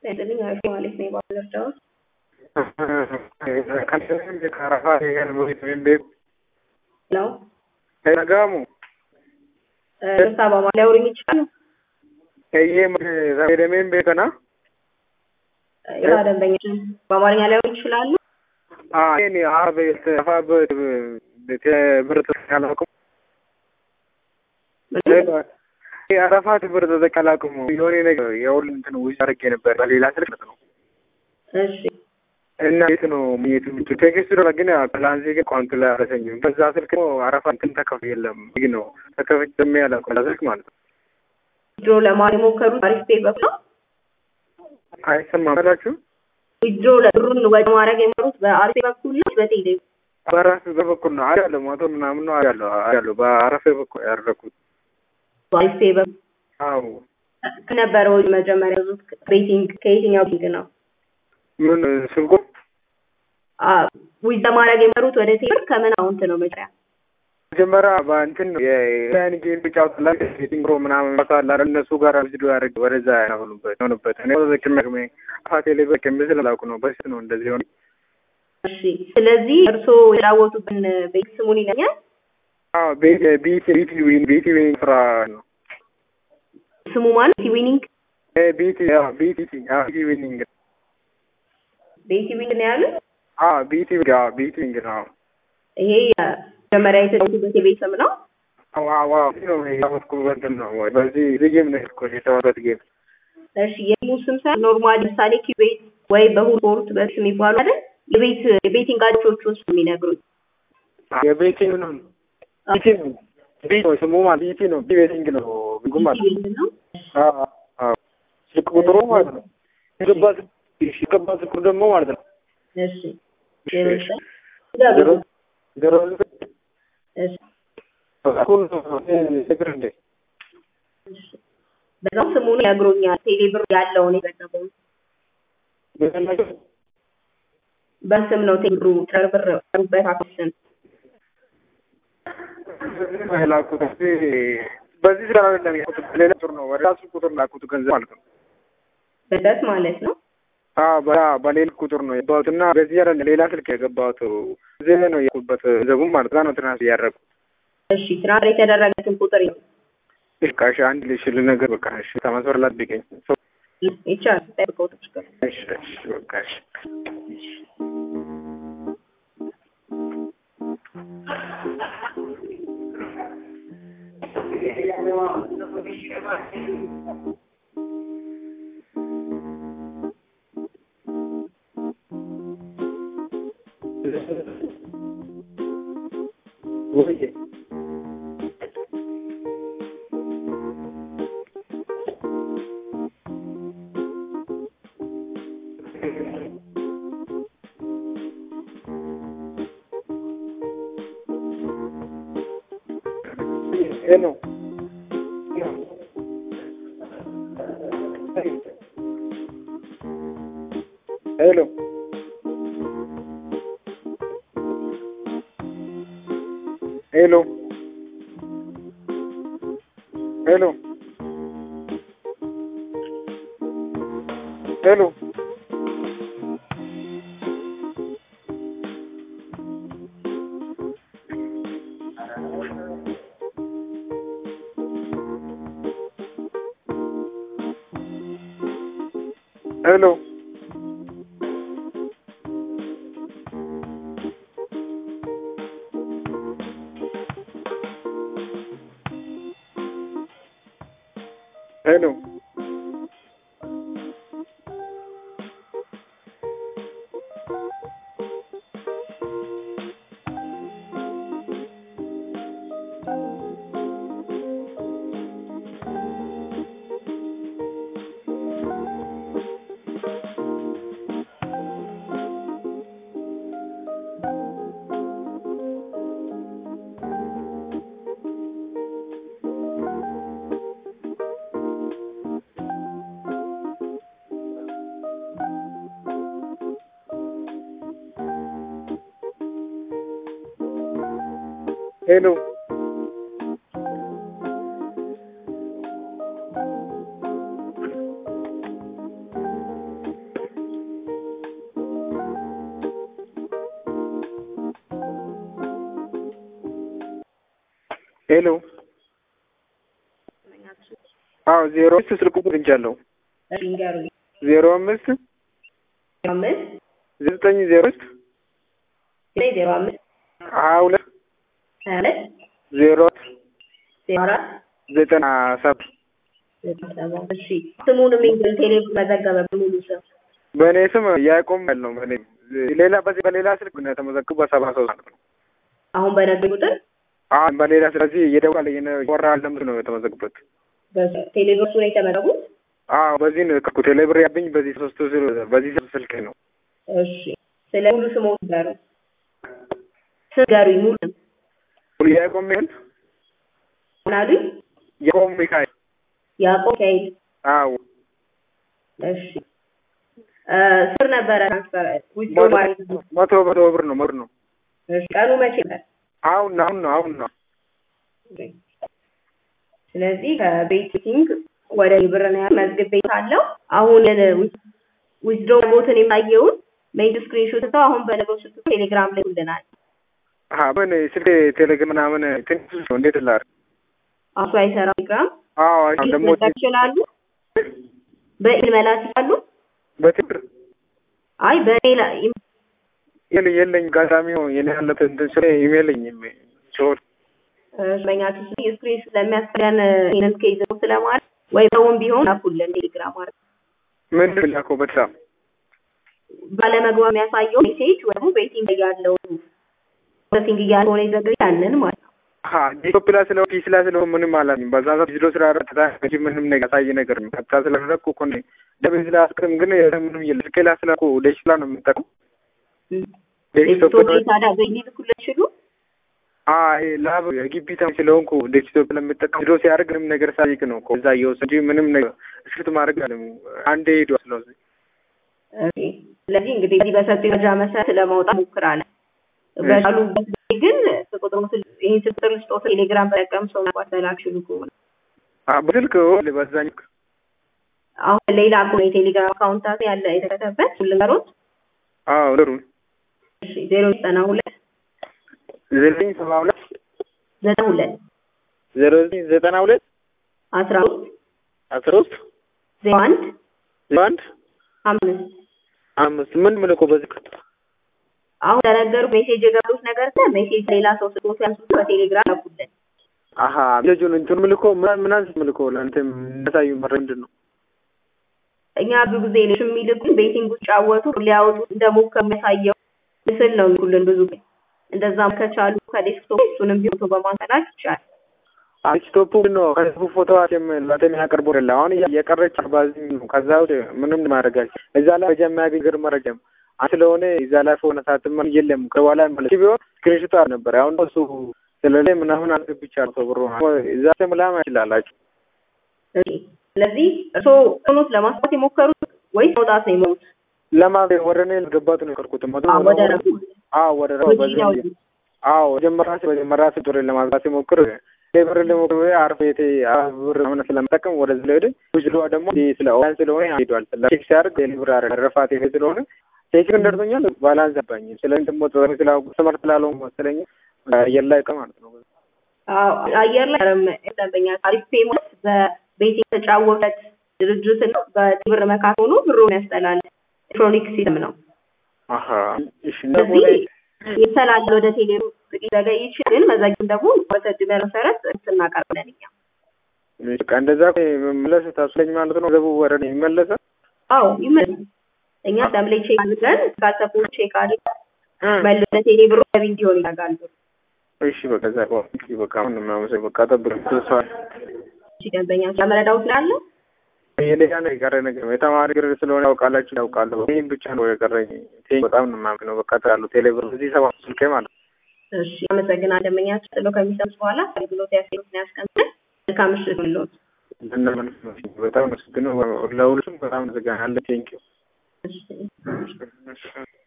ጤንልኝ አሪፍ ማለት ነው የባህል እርዳዎች ነው Nagamu. ደስታ ሊያወሩኝ ይችላሉ? Eyyee fayyadameen beekana. ያ ደንበኞችን በአማርኛ ሊያወሩ ይችላሉ? እኔ አበ አፋ ብር ተቀላቅሙ አረፋት ብር ተቀላቅሙ የሆነ ነገር የሁሉ እንትን ውጭ አድርጌ ነበር በሌላ ስልክ ነው እሺ እና የት ነው የት ምቹ ቴክስት ዶ ግን ፕላንዚ ግን ቋንቱ ላይ አረሰኝም በዛ ስልክ አረፋ እንትን ተከፍ የለም ይህ ነው ተከፍች ደሚ ያላቁ ስልክ ማለት ነው ዊድሮ ለማድረግ የሞከሩት አሪፍ ፔ በኩል ነው። አይሰማም በላችሁ ዊድሮ ለብሩን ወደ ማድረግ የሞከሩት በአሪፍ ፔ በኩል ነው በቴሌ በራስ በበኩል ነው አያለሁ መቶ ምናምን ነው አያለሁ አያለሁ በአረፌ በኩል ያደረኩት በአሪፍ ፔ በኩል አዎ ከነበረው መጀመሪያ ዙት ቤቲንግ ከየትኛው ቤቲንግ ነው? ምን ስልኩ ዊዝ ለማድረግ የመሩት ወደ ቴሌብር ከምን አውንት ነው መጀመሪያ? መጀመሪያ በእንትን ነው የያን ጌም ብጫወት ላይ ቲንግሮ ምናምን ማሳላ እነሱ ጋር ቪዲዮ ያደርግ ወደዛ ያሆኑበት ሆኑበት እኔ ዘቅም ያቅሜ አፋቴ ላይ በቅም ስላላውቁ ነው በስ ነው እንደዚህ ሆነ። እሺ ስለዚህ እርስዎ የተጫወቱብን ቤት ስሙን ይለኛል? አዎ ቤት ቢቲ ቢቲ ዊን ቢቲ ዊን ስራ ነው ስሙ ማለት ዊኒንግ እ ቢቲ አዎ ቢቲ አዎ ቢቲ ዊኒንግ ቤቲ ዊንግ ነው ያሉት? አዎ ቢቲ አዎ ቢቲ ዊንግ ነው ይሄ መጀመሪያ የተጫወቱበት የቤት ስም ነው? አዎ አዎ ነው ያወጥኩበት ነው በዚህ ጌም ነው እኮ የተዋበት ጌም እሺ የጌሙ ስም ሳይሆን ኖርማል ለምሳሌ ኪቤት ወይ በሁርፖርት በስ የሚባሉ አይደል? የቤት የቤቲንግ አዲሶቹን ስም የሚነግሩኝ የቤቲንግ ነው ቢቲ ነው ቢቲ ነው ስሙ ማለት ቢቲ ነው ቤቲንግ ነው ቢጉ ማለት ቤት ነው። አዎ አዎ ስልክ ቁጥሩ ማለት ነው የገባ የገባ ስልኩ ደግሞ ማለት ነው እሺ ዜሮ ዘጠኝ ዜሮ ዜሮ እሺ እኩል እግር እንዴ እሺ በዛው ስሙን ያግሮኛል። ቴሌብር ያለውን የዘገበውን በስም ነው ቴሌብሩ ትረብር ሩበት አክስን ላኩት በዚህ ስራ አይደለም ያልኩት ሌላ ቁጥር ነው ወደ ራሱ ቁጥር ላኩት ገንዘብ ማለት ነው በደት ማለት ነው። አዎ በ- በሌላ ቁጥር ነው የገባሁት እና በዚህ አይደለም ሌላ ስልክ የገባሁት እዚህ ላይ ነው የኩበት ገንዘቡም ማለት ነው ትናንት እያደረኩት እሺ ትራንስፈር የተደረገትን ቁጥር ነው በቃ እሺ አንድ ልሽ ነገር በቃ እሺ ከመስመር ላይ አትገኝ ይቻላል። ጠብቀው ተሽከር እሺ እሺ በቃ እሺ ወይ ሄሎ ሄሎ ሄሎ ሄሎ ሄሎ ሄሎ ሄሎ ሄሎ ሄሎ አዎ ዜሮ አምስት ስልክ ቁጥር እንጃለሁ ንገሩኝ። ዜሮ አምስት አምስት ዘጠኝ ዜሮ ውስጥ ዘጠኝ ዜሮ አምስት ሀያ ሁለት ሀያ ሁለት ዜሮ ዜሮ አራት ዘጠና ሰባት ዘጠና ሰባት እሺ ስሙንም እንግዲህ ቴሌ መዘገበ በሙሉ ስም በእኔ ስም ያዕቆብ ያለው በእኔ ሌላ በዚህ በሌላ ስልክ ነው የተመዘገቡ በሰባ ሶስት ማለት ነው። አሁን በነገር ቁጥር አሁን በሌላ ስለዚህ እየደወለ ወራ ለምስ ነው የተመዘግበት። ቴሌብርሱ ነው የተመረጉት። አዎ በዚህ ነው የከኩት ቴሌብር ያብኝ በዚህ ሶስት በዚህ ስልክ ነው። እሺ ስለ ሙሉ ስሙ ጋሩ ስም ጋሩኝ ሙሉ ስም ሙሉ ያዕቆብ ሚካኤል ምን አሉኝ? ያዕቆብ ሚካኤል ያዕቆብ ሚካኤል አዎ እሺ ስር ነበረ ትራንስፈር ዊዝዶ ማለት ነው። መቶ መቶ ብር ነው መቶ ነው። እሺ ቀኑ መቼ ነበር? አሁን ነው አሁን ነው አሁን ነው። ስለዚህ ከቤቲንግ ወደ ብር ነው ያለው መዝግብ ቤት አለው። አሁን ዊዝዶ ቦትን የማየውን ሜይል ስክሪንሾት ተው አሁን በነገው ስልክ ቴሌግራም ላይ ይልናል። አሀ ምን ስልክ ቴሌግራም ምናምን ትንሽ ነው እንዴት ላድርግ? አሱ አይሰራም ቴሌግራም አዎ አሁን ደግሞ መላክ ይችላሉ። በኢል መላክ ይችላሉ። በትብር አይ በሌላ የለ የለኝ አጋጣሚ ነው የኔ ያለት እንትን ስለ ኢሜልኝም ሲሆን በኛ ኪስ ስክሪን ስለሚያስፈልገን ይህንን ከይዘ ስለማለት ወይ ሰውን ቢሆን ላኩልን ቴሌግራም ማለት ምን ላከው በጣም ባለመግባ የሚያሳየው ሜሴጅ ወይም ቤቲንግ ላይ ያለው ፕሮሰሲንግ እያልሆነ ይዘገይ ያንን ማለት ነው። አሀ ኢትዮጵያ ስለ ፒስላ ስለ ምንም አላልኝ በዛ ሰዓት ቪዲዮ ስራ ረታ እንጂ ምንም ነገር ያሳይ ነገር ነው ከታ ስለረኩ እኮ ነው ለምን ስለ አስቀም ግን ምንም የለ ስልኬ ላይ ስለኩ ዴስክላ ነው የምጠቀም ዴስክቶፕ ላይ ታዲያ በሊልኩልን ይችሉ አይ ላብ የግቢ ተማሪ ስለሆንኩ ዴስክቶፕ ለምጠቀም ቪዲዮ ሲያደርግ ምንም ነገር ሳይቅ ነው እኮ እዛ እየወሰድ እንጂ ምንም ነገር እስክት ማድረግ አለም አንዴ ሄዶ ስለዚህ ስለዚህ እንግዲህ በዚህ በሰጡ መረጃ መሰረት ለማውጣት ሞክራለን። በቻሉበት ጊዜ ግን ቁጥሩ ይህን ስልክ ልስጦት ቴሌግራም በጠቀም ሰው መግባት መላክ ችሉ ከሆነ በስልክ በዛኝ አሁን ሌላ እኮ የቴሌግራም አካውንታት ያለ የተከተበት ልንገሮት አዎ ልሩ ዜሮ ዘጠና ሁለት ዘጠኝ ሰባ ሁለት ዘጠና ሁለት ዜሮ ዘጠኝ ዘጠና ሁለት አስራ ሶስት አስራ ሶስት ዜሮ አንድ ዜሮ አንድ አምስት አምስት ምን ምልኮ በዚህ አሁን ለነገሩ ሜሴጅ የገቡት ነገር ከ ሜሴጅ ሌላ ሰው ስጦት ያንሱት በቴሌግራም ያኩልን። አሀ ልጁን እንትን ምልኮ ምን አንስ ምልኮ ለአንተ የሚያሳዩ መረ ምንድን ነው? እኛ ብዙ ጊዜ ልጅ የሚልኩን ቤቲንግ ውስጥ ጫወቱ ሊያወጡ እንደሞከሩ የሚያሳየው ምስል ነው የሚልኩልን ብዙ ጊዜ። እንደዛም ከቻሉ ከዴስክቶፕ እሱንም ቢሆን በማንሰላክ ይቻላል። ዴስክቶፑ ነው ከህዝቡ ፎቶ ላተ የሚያቀርቡ ለ አሁን የቀረች አርባዝኝ ነው። ከዛ ውጭ ምንም ማድረግ እዛ ላይ መረጃ የሚያገኝ ግር መረጃም ስለሆነ እዛ ላይ ፎነ ሳትማ የለም ከኋላ ማለት ቢሆን ስክሪንሾት ነበር። አሁን እሱ ስለላይ ምናምን አስገብቻለሁ ሰው ብሮ እዛ ተምላማ ይችላላችሁ። ስለዚህ እርስዎ እውነት ለማስፋት የሞከሩት ወይስ መውጣት ነው የሞሉት? ለማ ወደ እኔ ገባት ነው የቀርኩት ወደ ረፉ አዎ ወደ ረፉ አዎ መጀመሪያ መጀመሪያ ስጡሬ ለማግባት ሲሞክር ሌብር ለሞክር አርፎ የቴ ብር ምናምን ስለምጠቀም ወደዚህ ላይ ሄደ ውጅሏ ደግሞ ስለ ኦንላይን ስለሆነ ሄዷል። ቼክ ሲያደርግ ሌብር ረፋት ይሄ ስለሆነ ቼክ እንደርቶኛል ባላንስ አባኝ ስለዚህ ደግሞ ስመር ስላለው መሰለኝ አየር ላይ ቀ ማለት ነው። አየር ላይ ደንበኛ ታሪፍ ፔመንት በቤት የተጫወበት ድርጅት ነው። በብር መካከል ሆኖ ብሩን ያስጠላል። ኤሌክትሮኒክ ሲስተም ነው። ስለዚህ ይሰላል ወደ ቴሌ ጥቂት ዘገይ ይችላል። መዘግም ደግሞ በተድመ መሰረት እናቀርብለን እኛ እንደዛ መመለስ ታስለኝ ማለት ነው። ገቡ ወደ እኔ ይመለሳል። አዎ ይመለሳል። እኛ ደምሌ ቼክ አድርገን ካሰፉ ቼክ አድርገን መልሶ ለቴሌ ብሩ ገቢ እንዲሆን ያደርጋል። እሺ በቃ ዛ በቃ አሁን ምናምን በቃ ጠብቅ ተስፋል እሺ ደንበኛ ስለመረዳው ስላለ የሌላ ነው የቀረ ነገር የተማሪ ግር ስለሆነ ያውቃላችሁ ያውቃለሁ። ይህም ብቻ ነው የቀረኝ። በጣም ነው የማምነው። በቃ ያሉ ቴሌብር እዚህ ሰባት ስልኬ ማለት እሺ አመሰግናለሁ። ደንበኛችን ጥሎ ከሚሰሙት በኋላ አገልግሎት ያስሉትን ያስቀምጠን። መልካም ምሽት ይሁንልዎት። በጣም መስግነው ለሁሉም በጣም ዘጋናለ ቴንኪው እሺ